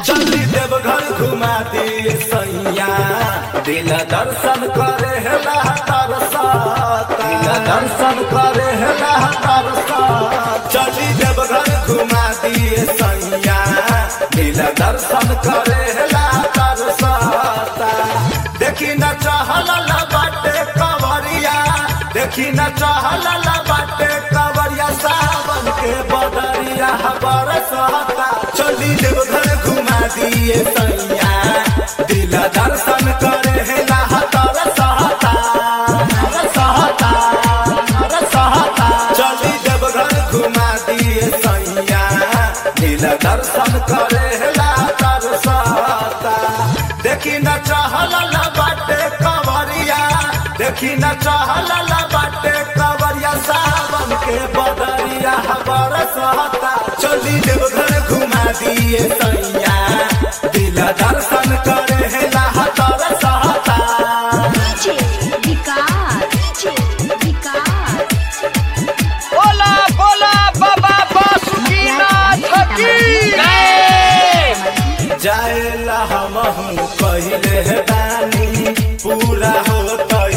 चली देवघर घुमा दिए सैया दिल दर्शन करे हेला तरसा दिल दर्शन करे हेला तरसा चली देवघर घुमा दिए सैया दिल दर्शन करे हेला तरसा देखी न चहल बाटे कवरिया देखी न चहल बाटे कवरिया सावन के बदरिया बरसता चली देवघर घुमा दिए सैया दिल दर्शन करे हेला तरसता तरसता तरसता चली देवघर घुमा दिए सैया दिल दर्शन करे हेला तरसता देखी न चहल बाटे कवरिया देखी न चहल बाटे कवरिया सावन के बदरिया बरसता चली देवघर घुमा दिए सैया दिल दर्शन करे हेला तरसता DJ विकास DJ विकास बोला बोला बाबा बासुकीनाथ की जाएला हमहू पहिले बानी पूरा हो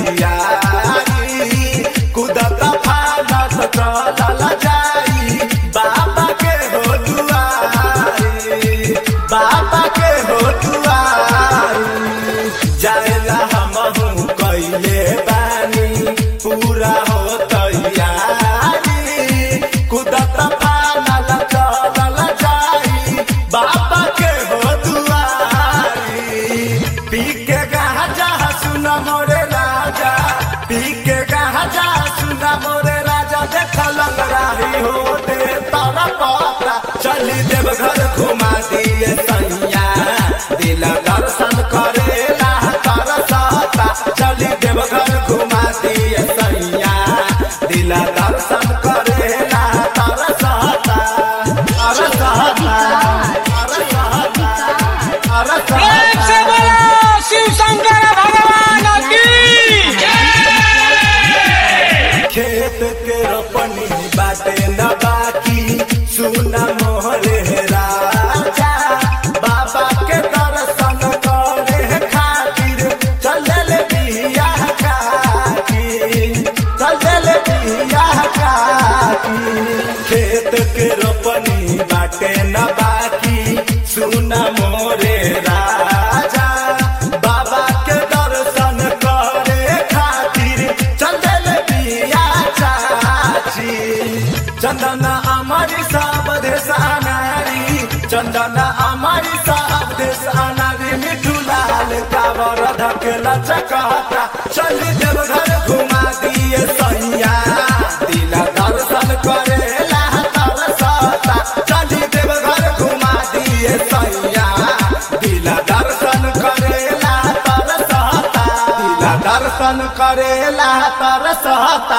तैयारी कुदत फानत चलल जाई बाबा के हो दुआरी बाबा के हो दुआरी जाएला हमहू कइले बानी पूरा हो तैयारी कुदत फानल चलल जाई बाबा के हो दुआरी पी के गाजा सुन मोरे राजा पी के गाजा सुन मोरे राजा देख लग रही हो दे तारा पाता चली देवघर घुमा दिए सैया दिल दर्शन करे ला तरसता चली देवघर घुमा दिए सैया दिल दर्शन करे ला तरसता तरसता प्रेम से बोलो शिव शंकर भगवान की खेत के रोपनी बाटे न बाकी सुना मोहरे राजा बाबा के दर्शन करे खातिर चलल बिया काकी चलल बिया काकी खेत के रोपनी बाटे न बाकी सुना मोरे राजा बाबा के दर्शन करे खातिर चंदन बिया चाची चंदन अमरी सब देश अनारी चंदन अमरी सब देश अनारी मिठू लाल कावर धकेला चकाता चल देवघर घुमा दिए सैया दिल दर्शन करे ला तरसता चल देवघर घुमा दिए सैया दिल दर्शन करे ला तरसता दिल दर्शन करे ला तरसता